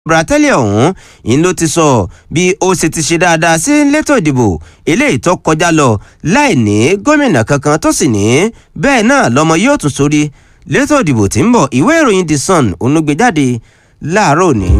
Bratelli ọ̀hún ń ló ti sọ bí ó ṣe ti ṣe dáadáa sí létò ìdìbò eléyìí tó kọjá lọ láì ní gómìnà kankan tó sì ní bẹ́ẹ̀ náà lọ́mọ yóò tún sórí létò ìdìbò tí ń bọ̀ ìwé ìròyìn The Sun onúgbèjáde láàárọ̀ òní.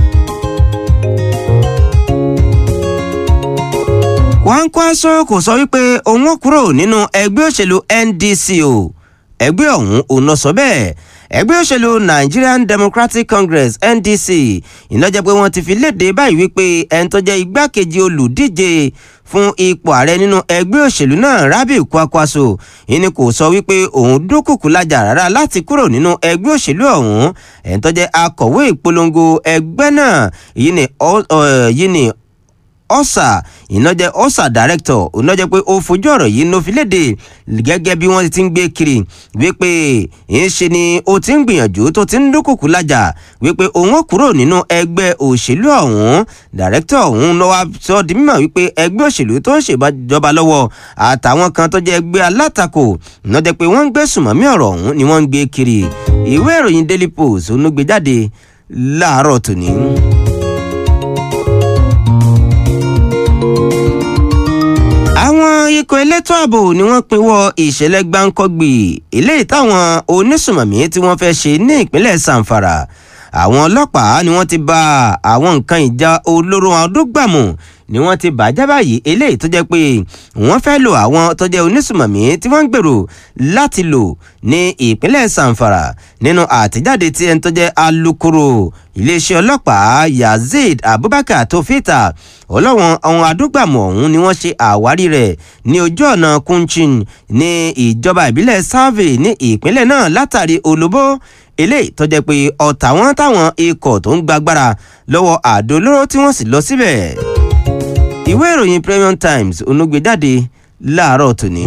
Kwankwaso kò sọ wípé òun ó kúrò nínú ẹgbẹ́ òṣèlú NDC o ẹgbẹ́ ọ̀hún ò ná sọ bẹ́ẹ̀ ẹgbẹ́ òṣèlú Nigerian Democratic Congress NDC ìnájẹ́ pé wọ́n ti fi léde báyìí wípé ẹni tó jẹ́ igbákejì olùdíje fún ipò ààrẹ nínú ẹgbẹ́ òṣèlú náà Rabiu Kwakwaso ìní kò sọ wípé òun dúnkùkù lájà rárá láti kúrò nínú ẹgbẹ́ òṣèlú ọ̀hún ẹni tó jẹ́ akọ̀wé ìpolongo ẹgbẹ́ náà yìí ni ọ̀sà ìnájẹ́ ọ̀sà director ìnájẹ́ pé ó fojú ọ̀rọ̀ yìí ló fi léde gẹ́gẹ́ bí wọ́n ti ń gbé kiri wípé ìṣe ni ó ti ń gbìyànjú tó ti ń dúnkùkù lájà wípé òun ó kúrò nínú ẹgbẹ́ òṣèlú ọ̀hún director ọ̀hún ló wá sọ di mímọ̀ wípé ẹgbẹ́ òṣèlú tó ń ṣèjọba lọ́wọ́ àtàwọn kan tó jẹ́ ẹgbẹ́ alátakò ìnájẹ́ pé wọ́n ń gbé sùmọ̀mí ọ̀rọ̀ ọ̀hún ni wọ́n ń gbé kiri ìwé ìròyìn Daily Post onúgbèjáde láàárọ̀ tòní. àwọn ikọ̀ elétò ààbò ni wọ́n pinwọ́ ìṣẹ̀lẹ̀ gbáǹkọ́gbì eléyìí táwọn onísùmọ̀mí tí wọ́n fẹ́ ṣe ní ìpínlẹ̀ Zamfara àwọn ọlọ́pàá ni wọ́n ti bá àwọn nǹkan ìjà olóró àdógbàmù ni wọ́n ti bàjẹ́ báyìí eléyìí tó jẹ́ pé wọ́n fẹ́ lo àwọn tó jẹ́ onísùmọ̀mí tí wọ́n ń gbèrò láti lò ní ìpínlẹ̀ Zamfara nínú àtẹ̀jáde tí ẹni tó jẹ́ alukoro iléeṣẹ́ ọlọ́pàá Yazid Abubakar tó fìtà ọlọ́wọ́n àwọn adúgbàmù ọ̀hún ni wọ́n ṣe àwárí rẹ̀ ní ojú ọ̀nà Kunchin ní ìjọba ìbílẹ̀ Save ní ìpínlẹ̀ náà látàrí olóbó eléyìí tó jẹ́ pé ọ̀tá wọn táwọn ikọ̀ tó ń gbàgbára lọ́wọ́ àdó olóró tí wọ́n sì lọ síbẹ̀ ìwé ìròyìn Premium Times onúgbèjáde láàárọ̀ tòní.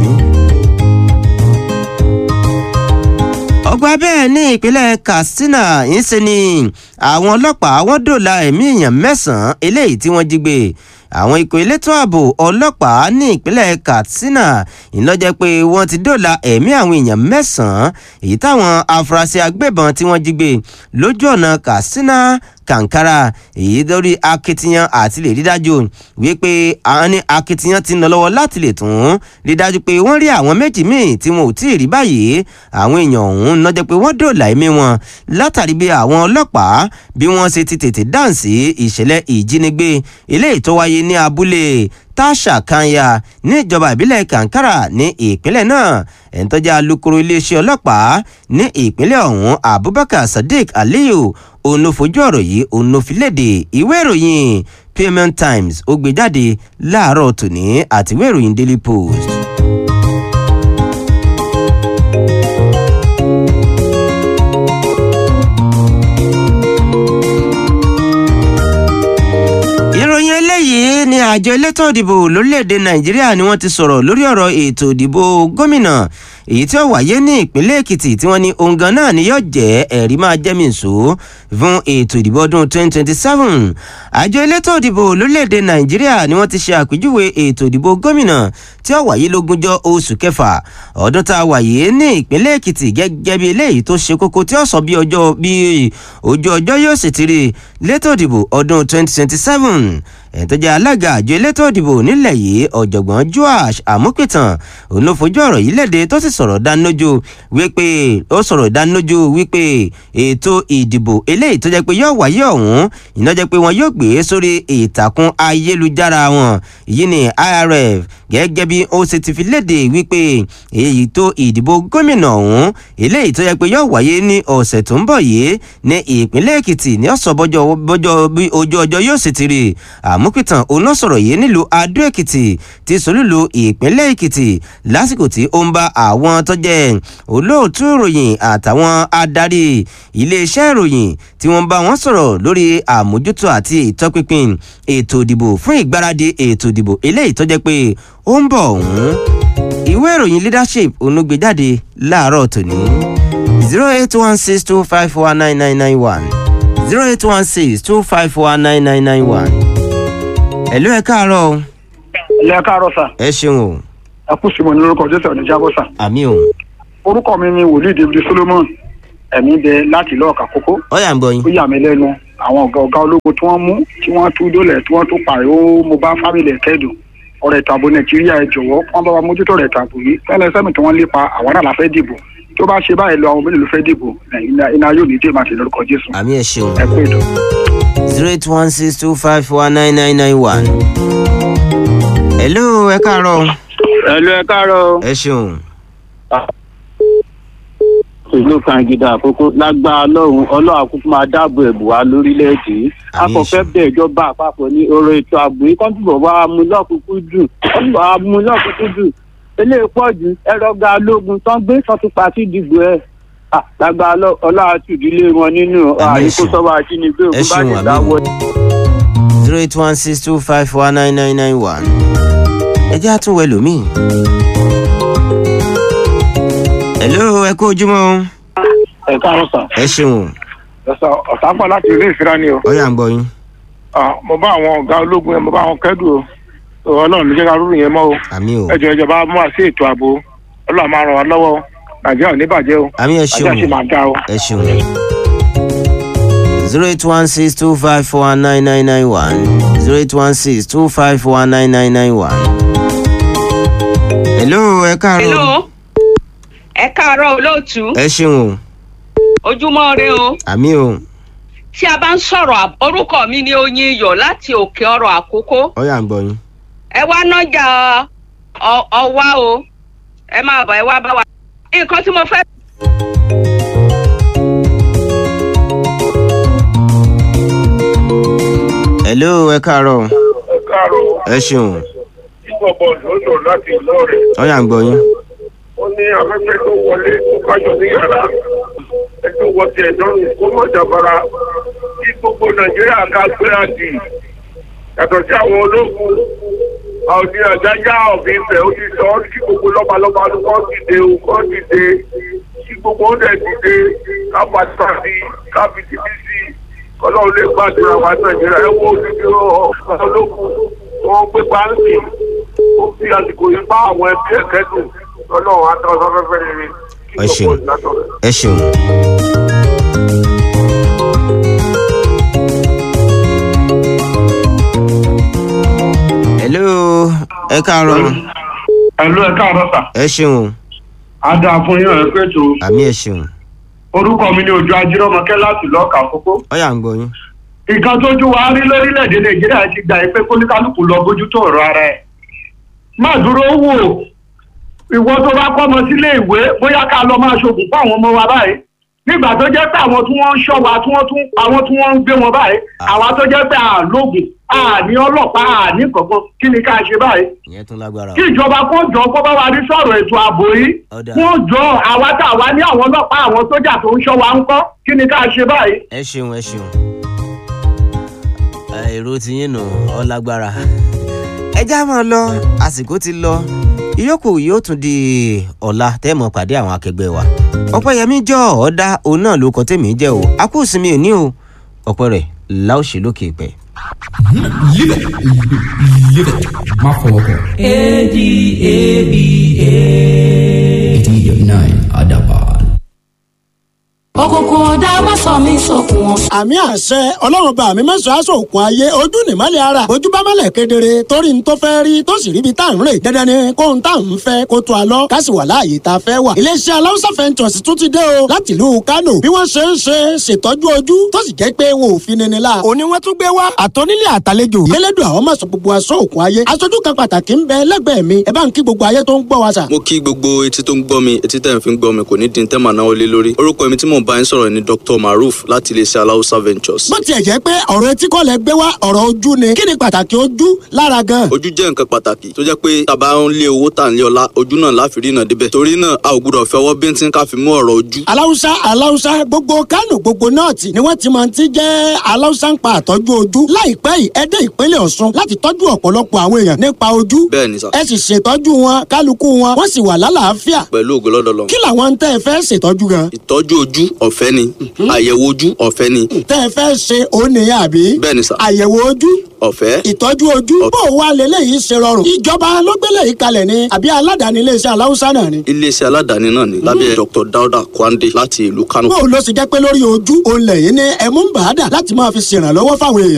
ọgbà bẹ́ẹ̀ ní ìpínlẹ̀ Katsina ń ṣe ni àwọn ọlọ́pàá wọ́n dòla ẹ̀mí èèyàn mẹ́sàn-án eléyìí tí wọ́n jí gbé àwọn ikọ̀ elétò ààbò ọlọ́pàá ní ìpínlẹ̀ Katsina ìlọ́jẹ́ pé wọ́n ti dòla ẹ̀mí àwọn èèyàn mẹ́sàn-án èyí táwọn afurasí agbébọn tí wọ́n jí gbé lójú ọ̀nà Katsina Kankara èyí lórí akitiyan àti lè rí dájú wípé àwọn ní akitiyan ti ń lọ lọ́wọ́ láti lè tún rí dájú pé wọ́n rí àwọn méjì míì tí wọn ò tí ì rí báyìí àwọn èèyàn ọ̀hún lọ́jọ́ pé wọ́n dòòlà ẹ̀mí wọn látàrí bí àwọn ọlọ́pàá bí wọ́n ṣe ti tètè dáhùn sí ìṣẹ̀lẹ̀ ìjínigbé eléyìí tó wáyé ní abúlé tasha kanya ní ìjọba ìbílẹ̀ kankara ní ìpínlẹ̀ náà ẹni tó jẹ́ alukoro iléeṣẹ́ ọlọ́pàá ní ìpínlẹ̀ ọ̀hún abubakar sadiq aliyu òun ló fojú ọ̀rọ̀ yìí òun ló fi léde ìwé ìròyìn Premium Times ó gbé jáde láàárọ̀ tòní àti ìwé ìròyìn Daily Post. ìròyìn eléyìí ni àjọ elétò ìdìbò lórílẹ̀‐èdè nàìjíríà ni wọ́n ti sọ̀rọ̀ lórí ọ̀rọ̀ ètò ìdìbò gómìnà èyí tí ó wáyé ní ìpínlẹ̀ èkìtì tí wọ́n ní ohun gan náà ni yóò jẹ́ ẹ̀rí máa jẹ́mi nsò fún ètò ìdìbò ọdún 2027 àjọ elétò ìdìbò lórílẹ̀‐èdè nàìjíríà ni wọ́n ti ṣe àpèjúwe ètò ìdìbò gómìnà tí ó wáyé lógúnjọ́ oṣù kẹfà ọdún tá a wáyé ní ìpínlẹ̀ èkìtì gẹ́gẹ́ bí eléyìí tó ṣe kókó tí ó sọ bí ọjọ́ bí ojú ọjọ́ yóò sì ti rí létò ìdìbò ọdún 2027 ẹ̀ tó jẹ́ alága àjọ elétò ìdìbò nílẹ̀ yìí ọ̀jọ̀gbọ́n Joash Àmúpìtàn òun ló fojú ọ̀rọ̀ yìí léde tó sì sọ̀rọ̀ dánilójú wípé ó sọ̀rọ̀ dánilójú wípé ètò ìdìbò eléyìí tó jẹ́ pé yóò wáyé ọ̀hún iná jẹ́ pé wọn yóò gbé sórí ìtàkùn ayélujára wọn yìí ní IRF gẹ́gẹ́ bí ó ṣe ti fi léde wípé èyí tó ìdìbò gómìnà ọ̀hún eléyìí tó jẹ́ pé yóò wáyé ní ọ̀sẹ̀ tó ń bọ̀ yìí ní ìpínlẹ̀ Èkìtì ní ọ̀sán bọ́jọ́ bí ojú ọjọ́ yóò sì ti rí àmúpìtàn òun náà sọ̀rọ̀ yìí nílùú adó èkìtì ti sòlúlu ìpínlẹ̀ èkìtì lásìkò tí ó ń bá àwọn tó jẹ́ olóòtú ìròyìn àtàwọn adarí iléeṣẹ́ ìròyìn tí wọ́n bá wọn sọ̀rọ̀ lórí àmójútó àti ìtọ́pinpin ètò ìdìbò fún ìgbáradì ètò ìdìbò eléyìí tó jẹ́ pé ó ń bọ̀ ọ̀hún ìwé ìròyìn leadership onúgbèjáde láàárọ̀ tòní zero eight one six two five four nine nine nine one zero eight one six two five four nine nine nine one ẹ̀lú ẹ̀ káàárọ̀ o. ilé ẹ káàárọ̀ sà ẹ ṣeun o ẹ kú sí mo ní lórúkọ jésù ọ̀nà jábọ̀ sà àmì o orúkọ mi ni wòlíì david solomon ẹ̀mí bẹ láti ìlú ọ̀kà kókó ó yà ń gbọ́ yín. ó yà mí lẹ́nu àwọn ọ̀gá ọ̀gá ológun tí wọ́n mú tí wọ́n tú dólẹ̀ tí wọ́n tún pààyàn mo bá fámìlì ẹ̀ kẹ́dùn ọ̀rọ̀ ètò ààbò nàìjíríà ẹ jọ̀wọ́ wọ́n bá wa mójútó ọ̀rọ̀ ètò ààbò yìí tẹ́lẹ̀ sẹ́mi tí wọ́n lépa àwọn náà la fẹ́ dìbò tó bá ṣe báyìí lọ àwọn mélòó ló fẹ́ dìbò iná- iná yóò ní dé màtí lórúkọ jésù àmì ẹ̀ ṣeun ẹ pé ètò. zero eight one six two five one nine nine nine one. hello ẹ káàárọ̀ ẹlò ẹ káàárọ̀ ẹ ṣeun ìlú kangida àkókò lágbára ọlọ́run ọlọ́run àkókò máa dáàbò ẹ̀bù wá lórílẹ̀‐èdè yìí Àmín, akọ̀fẹ́ Jésù. bẹ̀ ìjọba àpapọ̀ ní ọ̀rọ̀ ètò ààbò yìí kọ́ńtù bọ̀ wá mú lọ́kùnkún jù kọ́ńtù bọ̀ wá mú lọ́kùnkún jù eléyìí pọ̀ jù ẹ̀rọ̀gà ológun tán gbé tán ti pàtí ìdìbò ẹ̀ Ah, lágbára ọlọ́- ọlọ́run àti ìdílé wọn nínú Àmín, àyíkó Jésù. sọ́wọ́ àjínigbé ẹ ògùn bá ṣeun lè àmì dáwọ́ zero eight one six two five one nine nine nine one. ẹ jẹ́ àtúnwẹ̀ lómi. hello ẹ kú ojúmọ́ o. ẹ káàárọ̀ sà ẹ ṣeun ẹ̀sà ọ̀sánpọ̀ láti ilé ìfira ni o ọyà ń gbọ́ yín mo bá àwọn ọ̀gá ológun yẹn mo bá àwọn kẹ́dùn o ọlọ́run ló jẹ́ ká rúrù yẹn mọ́ o àmì o ẹ jọ ìjọba mú wa sí ètò ààbò ọlọ́run máa ràn wá lọ́wọ́ o. nàìjíríà ò ní bàjẹ́ o àmì ẹ nàìjíríà sì ṣeun máa dá o. ẹ ṣeun. zero eight one six two five four nine nine nine one zero eight one six two five four nine nine nine one. hello ẹ káàárọ̀ hello ẹ káàárọ̀ olóòtú ẹ ṣeun o ojúmọ́ rẹ o àmì o tí a bá ń sọ̀rọ̀ àb- orúkọ mi ni oyin iyọ̀ láti òkè ọ̀rọ̀ àkókò ọyà ń gbọ́ yín. ẹ wá nájà ọ- ọwá o ẹ máa bọ̀ ẹ wá bá wa. nǹkan tí mo fẹ́ hello ẹ káàárọ̀ ẹ káàárọ̀ ẹ ṣeun ìgbọ̀bọ̀ lọ́dọ̀ láti ìlú rẹ̀ ọyà ń gbọ́ yín. ó ní afẹ́fẹ́ tó wọlé tó kájọ ní yàrá ẹjọ́ wọ ti ẹ̀dọ́rùn kó mọ̀ jàbára kí gbogbo nàìjíríà ká gbéra dì yàtọ̀ sí àwọn ológun àwọn ní àjájá ọ̀gbìn ìfẹ́ ó ti sọ ọ́ kí gbogbo lọ́balọ́ba ló kọ́ dìde o kọ́ dìde kí gbogbo ó dẹ̀ dìde ká pàtàkì ká fi ti bí sí kọ́lọ́run lè gbàdúrà wa nàìjíríà ẹ wo odidi ọ̀gá ológun tó ń gbé báńkì ó fi àsìkò yìí bá àwọn ẹbí ẹ̀ kẹ́dùn ọlọ́run àtàwọn afẹ́fẹ́ rere kí Ẹ ṣeun. gbogbo ìlànà rẹ̀. ẹ ṣeun. hello ẹ káàárọ̀ ẹ̀lú ẹ̀ káàárọ̀ sà ẹ ṣeun á dáa fún yín ẹ̀ pé tó àmì ẹ ṣeun orúkọ mi ni ojú ajírọ́mọkẹ́ láti lọ́ọ̀kà kókó. ọyà ń gbọ́ yín. nǹkan tójú wa rí lórílẹ̀‐èdè nàìjíríà ti gbà pé kóníkálukú lọ bójútó ọ̀rọ̀ ara ẹ̀. má dúró wò ìwọ tó bá kọ́ ọmọ sílé ìwé bóyá ká lọ máa ṣoògùn fún àwọn ọmọ wa báyìí nígbà tó jẹ́ pé àwọn tí wọ́n ń ṣọ́ wa tí wọ́n tún àwọn tí wọ́n ń gbé wọn báyìí àwa tó jẹ́ pé àlóògùn àní ọlọ́pàá àní kankan kí ni ká ṣe báyìí ìyẹn tún lágbára kí ìjọba kó jọ kó bá wa rí sọ̀rọ̀ ètò ààbò yìí Ọ̀dà. kó jọ àwa tá a wá ní àwọn ọlọ́pàá àwọn sójà tó ń ṣọ́ wa ń kọ́ kí ni ká ṣe báyìí. ẹ ṣeun ẹ ṣeun. Ẹ, èrò ti yín nù ọ lágbára. ẹ já máa lọ àsìkò ti lọ ìyókù yóò tún di ọ̀la tẹ́ mọ̀ pàdé àwọn akẹgbẹ́ wa. ọ̀pẹ̀yẹmí jọ ọ̀dà òun náà ló kọ́ tèmi jẹ́ o a kú sinmi òní o ọ̀pẹ rẹ̀ láòṣì lókè pẹ̀. Live it. Live it. Má fọwọ́ kọ. eighty nine Adaban. òkùnkùn ọ̀dà má sọ mí sókun wọn. àmì àṣẹ ọlọ́run bá mi mẹ́sàn-án aṣọ òkun ayé ojú nìmọ́lẹ̀ ara ojú bá mọ́lẹ̀ kedere torí n tó fẹ́ rí tó sì ríbi tá à ń rè dandan ni kó n tá à ń fẹ́ kó tó a lọ ká sì wà láàyè tá a fẹ́ wà. iléeṣẹ́ aláwùsá fẹ́ntọ̀sì tún ti dé o láti ìlú kánò bí wọ́n ṣe ń ṣe ṣètọ́jú ojú tó sì jẹ́ pé wọn ò fi nini la. òní wọ́n tún gbé wá àtọ́nílé àtàlejò yẹlẹ́dùn àwọn máa sọ gbogbo aṣọ òkun ayé aṣojú kan pàtàkì ń bẹ lẹ́gbẹ̀ẹ́ mi ẹ bá ń kí gbogbo ayé tó ń gbọ́ wa sà. mo kí gbogbo etí tó ń gbọ́ mi etí tẹ̀ ń fi ń gbọ́ mi kò ní dín tẹ́ màá náwó lé lórí orúkọ mi tí mò ń bá yín sọ̀rọ̀ ni dr maruf láti iléeṣẹ́ aláùsá ventures. bó tiẹ̀ jẹ́ pé ọ̀rọ̀ etí kọ́ lẹ gbé wá ọ̀rọ̀ ojú ni kí ni pàtàkì ojú lára gan. ojú jẹ́ nǹkan pàtàkì tó jẹ́ pé tàbá ń lé owó tà ń lé ọlá ojú náà láfi rí náà débẹ̀ torí náà a ò gbúdọ̀ fẹ́ ọwọ́ bíntín ká fi mú ọ̀rọ̀ ojú. aláwùsá aláwùsá gbogbo kánò gbogbo nọ́ọ̀tì ni wọ́n ti máa ti jẹ́ aláwùsá ń pa àtọ́jú ojú láìpẹ́ yìí ẹ dé ìpínlẹ̀ ọ̀ṣun láti tọ́jú ọ̀pọ̀lọpọ̀ àwọn èèyàn nípa ojú bẹ́ẹ̀ ni sà ẹ sì ṣètọ́jú wọn kálukú wọn wọ́n sì wà lálàáfíà pẹ̀lú ògo lọ́dọ̀ lọ. kí làwọn ń tẹ́ ẹ fẹ́ ṣètọ́jú gan. ìtọ́jú ojú ọ̀fẹ́ ni àyẹ̀wò ojú ọ̀fẹ́ ni tẹ́ ẹ fẹ́ ṣe òun nìyẹn àbí. bẹ́ẹ̀ ni sà àyẹ̀wò ojú ọ̀fẹ́ ìtọ́jú ojú bó o wá lélẹ́yìí ṣe rọrùn. ìjọba ló gbélé yìí kalẹ̀ ni àbí aládàáni iléeṣẹ́ aláwùsá náà ni. iléeṣẹ́ aládàáni náà ni lábẹ́ dr dauda kwande láti ìlú kano bó o lọ sì jẹ́ pé lórí ojú òun lẹ́yìn ní ẹ̀mú ń bàá dà láti máa fi ṣèrànlọ́wọ́ fáwọn èèyàn.